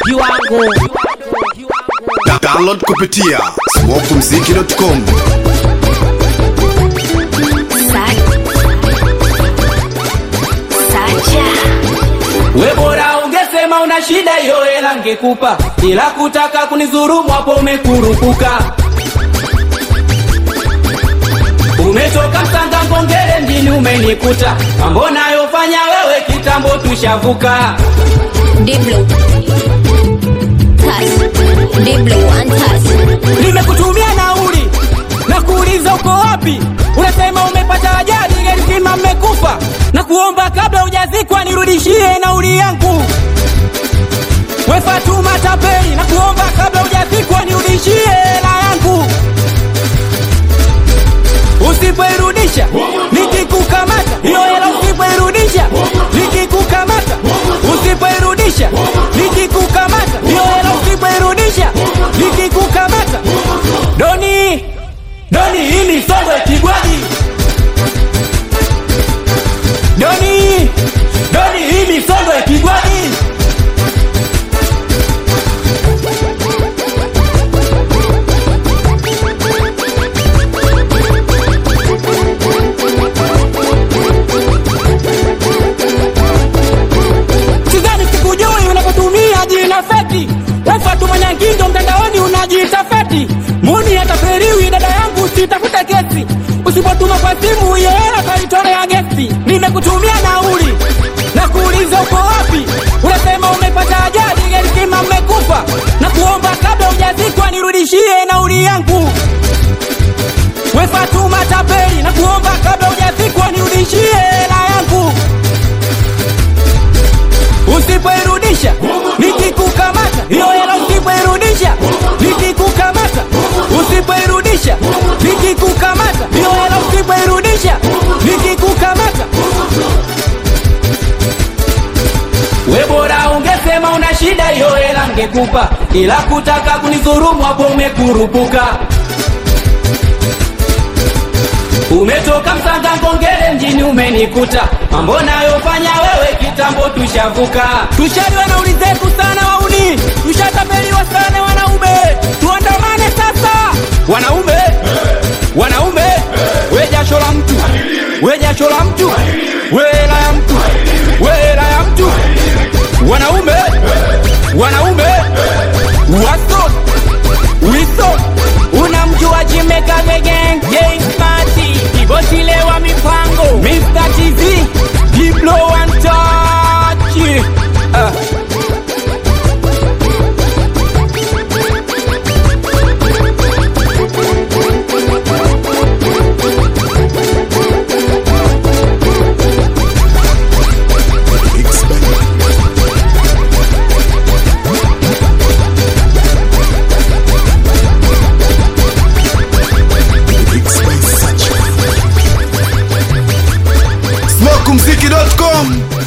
kiwango Da- Download kupitia smokumziki.com. We bora ungesema una shida hiyo hela ngekupa, ila kutaka kunizurumu hapo umekurupuka. Umetoka Msanga Ngongere mjini umenikuta, mambo nayofanya wewe kitambo tushavuka. Diblo. Touch. Diblo one touch. Nimekutumia nauli na kuuliza uko wapi, unasema umepata ajali, gari zima mmekufa, na kuomba kabla hujazikwa nirudishie nauli yangu. We Fatuma tapeli, na kuomba kabla hujazikwa nirudishie hela yangu. Usipoirudisha nikikukamata, hiyo hela usipoirudisha nikikukamata, usipoirudisha nikikukamata, hiyo hela usipoirudisha nikikukamata. Doni, Doni, hii ni Songwe Kigwadi. Doni, Doni, hii ni Songwe Kigwadi. sidhani sikujui unapotumia jina feki wefatu mwenye ngindo mtandaoni unajiita feti muni ataperiwi dada yangu sitafute kesi usipotuma kwa simu hiyo hela taitolea gesi nimekutumia nauli na kuuliza uko wapi unasema umepata ajali gari zima mmekufa na kuomba kabla hujazikwa nirudishie nauli yangu we Fatuma tapeli na kuomba kabla hujazikwa nirudishie hela yangu usipoirudisha nikikukamata hiyo hela usipoirudisha nikikukamata usipoirudisha nikikukamata hiyo hela usipoirudisha nikikukamata we bora ungesema una shida hiyo hela ngekupa ila kutaka kunizurumu hapo umekurupuka Umetoka Msanga Ngongere mjini umenikuta, mambo nayofanya wewe kitambo tushavuka. Tushaliwa na uli zetu sana wauni, tushatapeliwa sana wanaume, tuandamane sasa wanaume, wanaume, we jasho la mtu, we jasho la mtu, we hela ya mtu, we hela ya mtu, wanaume, wanaume, waso Wilson unamjua Jimeka the gang gang party kibosile wa mipango Mr. TZ Diplo one touch uh. smokumziki.com.